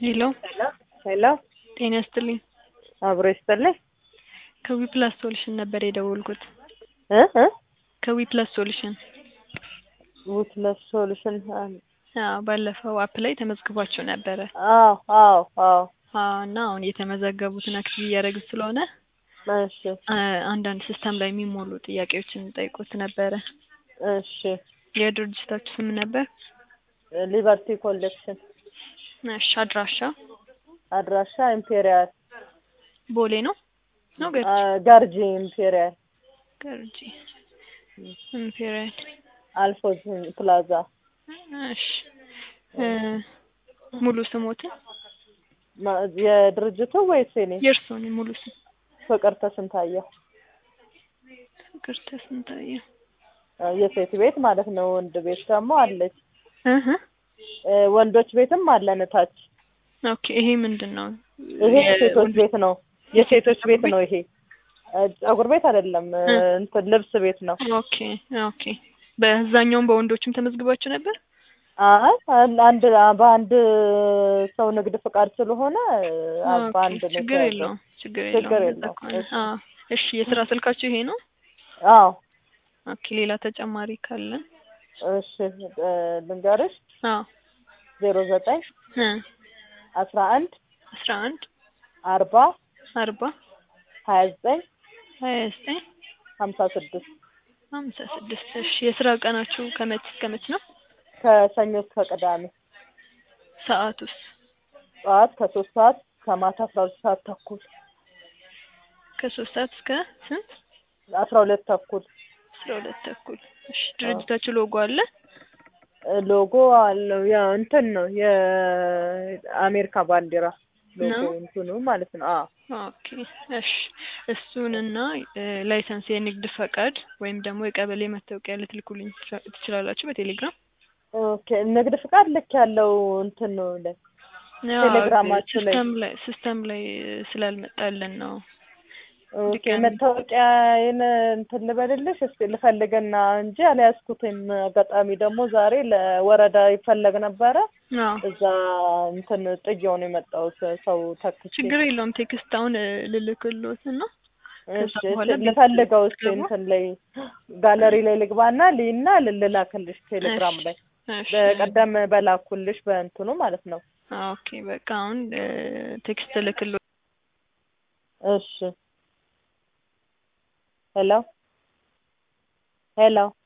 ሄሎ ሄሎ ጤና ይስጥልኝ። አብሮ ይስጥልኝ ከዊ ፕላስ ሶሉሽን ነበር የደወልኩት። እ እ ከዊ ፕላስ ሶሉሽን ዊትነስ ሶሉሽን አዎ፣ ባለፈው አፕ ላይ ተመዝግባችሁ ነበረ። አዎ አዎ አዎ አዎ፣ እና አሁን የተመዘገቡትን አክቲቭ እያደረግን ስለሆነ እሺ አ- አንዳንድ ሲስተም ላይ የሚሞሉ ጥያቄዎችን ጠይቆት ነበረ። እሺ የድርጅታችሁ ስም ነበር? ሊበርቲ ኮሌክሽን እሺ፣ አድራሻ አድራሻ ኢምፔሪያል ቦሌ ነው ነው ገርጂ አ- ገርጂ ኢምፔሪያል ገርጂ ኢምፔሪያል። አልፎዝ ፕላዛ እሺ እ ሙሉ ስሞትን ማ- የድርጅቱ ወይስ የኔ? የእርስዎን ሙሉ ስም? ፍቅርተ ስንታየው ፍቅርተ ስንታየው። አ፣ የሴት ቤት ማለት ነው። ወንድ ቤት ደግሞ አለች። እህ እ፣ ወንዶች ቤትም አለን እታች። ኦኬ። ይሄ ምንድን ነው? ይሄ የ- የሴቶች ቤት ነው። የሴቶች ቤት ነው ይሄ። እ፣ ፀጉር ቤት አይደለም፣ እ፣ እ። እንትን ልብስ ቤት ነው። ኦኬ ኦኬ። በዛኛውም በወንዶችም ተመዝግባችሁ ነበር? አይ አን- አንድ በአንድ ሰው ንግድ ፍቃድ ስለሆነ አ- ኦኬ፣ በአንድ ነው ችግር የተያዘው። የለውም ችግር ችግር የለውም። የለውም። ከሆነ እሺ። አዎ። እሺ የስራ ስልካችሁ ይሄ ነው? አዎ ኦኬ። ሌላ ተጨማሪ ካለን? እሺ እ፣ ልንገርሽ አዎ ዜሮ ዘጠኝ እ አስራ አንድ አስራ አንድ አርባ አርባ ሀያ ዘጠኝ ሀያ ዘጠኝ ሀምሳ ስድስት ሀምሳ ስድስት እሺ የስራ ቀናችሁ ከመች እስከ መች ነው? ከሰኞ እስከ ቅዳሜ ሰዓቱስ? ጠዋት ከሶስት ሰዓት ከማታ አስራ ሁለት ሰዓት ተኩል ከሶስት ሰዓት እስከ ስንት? አስራ ሁለት ተኩል አስራ ሁለት ተኩል። እሺ ድርጅታችሁ ሎጎ አለ? እ፣ ሎጎ አለው። ያው እንትን ነው የአሜሪካ ባንዲራ ሎጎ ነው? እንትኑ ማለት ነው። አዎ ኦኬ እሺ እሱንና እ፣ ላይሰንስ የንግድ ፈቃድ ወይም ደግሞ የቀበሌ መታወቂያ ልትልኩልኝ ትችላ- ትችላላችሁ በቴሌግራም? ኦኬ ንግድ ፍቃድ ልክ ያለው እንትን ነው ላይ ቴሌግራማችሁ ላይ ሲስተም ላይ ሲስተም ላይ ስላልመጣልን ነው። ኦኬ ድጋሚ- መታወቂያዬን እንትን ልበልልሽ እስኪ ልፈልግና እንጂ አልያዝኩትም። አጋጣሚ ደግሞ ዛሬ ለወረዳ ይፈለግ ነበረ። አዎ እዛ እንትን ጥዬው ነው የመጣሁት ሰው ተክቼ። ችግር የለውም። ቴክስት አሁን እ፣ ልልክልዎት እና እሺ ከዛ በኋላ ቤት ልፈልገው እስኪ ስትገቡ- እንትን ላይ ጋለሪ ላይ ልግባና ልይና ልላክልሽ ቴሌግራም ላይ እሺ በቀደም በላኩልሽ በእንትኑ ማለት ነው። ኦኬ በቃ አሁን እ፣ ቴክስት ልክልዎት። እሺ ሄሎ ሄሎ